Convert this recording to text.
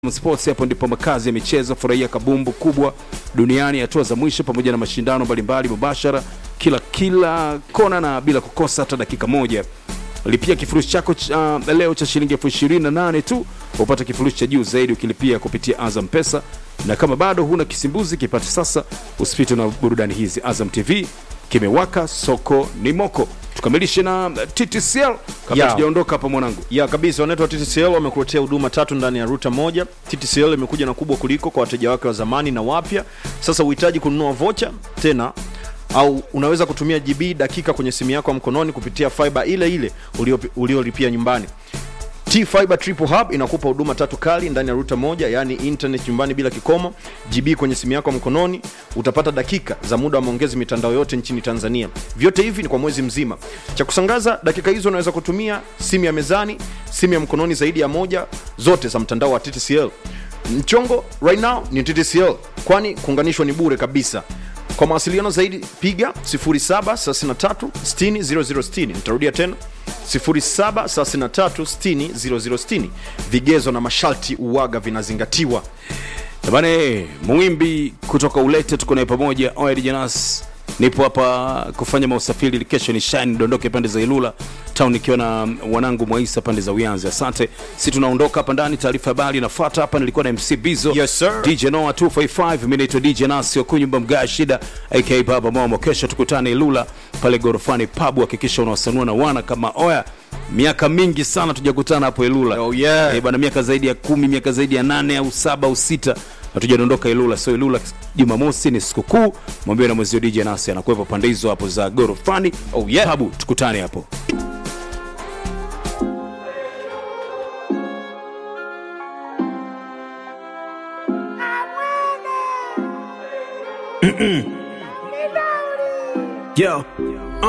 Sports, hapo ndipo makazi ya michezo. Furahia kabumbu kubwa duniani, hatua za mwisho pamoja na mashindano mbalimbali mubashara kila kila kona na bila kukosa hata dakika moja. Lipia kifurushi chako cha, uh, leo cha shilingi elfu ishirini na nane tu upata kifurushi cha juu zaidi ukilipia kupitia Azam Pesa, na kama bado huna kisimbuzi kipate sasa, usipite na burudani hizi. Azam TV kimewaka, soko ni moko. Tukamilishe na TTCL kabla Ya. tujaondoka hapa mwanangu. ya kabisa wanaitwa TTCL wamekuletea huduma tatu ndani ya ruta moja. TTCL imekuja na kubwa kuliko kwa wateja wake wa zamani na wapya. Sasa uhitaji kununua vocha tena au unaweza kutumia GB dakika kwenye simu yako ya mkononi kupitia fiber ile ile ulio- uliolipia nyumbani. T Fiber Triple Hub inakupa huduma tatu kali ndani ya ruta moja, yaani internet nyumbani bila kikomo, GB kwenye simu yako ya mkononi, utapata dakika za muda wa maongezi mitandao yote nchini Tanzania. Vyote hivi ni kwa mwezi mzima. Cha kusangaza, dakika hizo unaweza kutumia simu ya mezani, simu ya mkononi zaidi ya moja, zote za mtandao wa TTCL. Mchongo right now ni TTCL, kwani kuunganishwa ni bure kabisa. Kwa mawasiliano zaidi piga 0733600060. Nitarudia tena 0733600060. Vigezo na masharti uwaga vinazingatiwa. Bane Mwimbi kutoka Ulete, tuko naye pamoja. Oed Janas, nipo hapa kufanya mausafiri ili kesho ni shine dondoke pande za Ilula town nikiwa na wanangu Mwaisa pande za Uyanzi. Asante, si tunaondoka hapa ndani. Taarifa habari inafuata hapa. Nilikuwa na MC Bizo, Yes, sir. DJ Noah 255, mimi naitwa DJ Nasi Okunyumba Mga Shida aka Baba Momo. Kesho tukutane Ilula pale gorofani pub, hakikisha unawasanua na wana kama oya. Miaka mingi sana tujakutana hapo Ilula. Oh, yeah. Eh, bwana miaka zaidi ya kumi miaka zaidi ya nane au saba au sita hatujadondoka Ilula. So Ilula Jumamosi ni sikukuu, mwambie na mwezio DJ Nasi anakuwepo pande hizo hapo za gorofani. Oh, yeah. Pabu, tukutane hapo. Yo,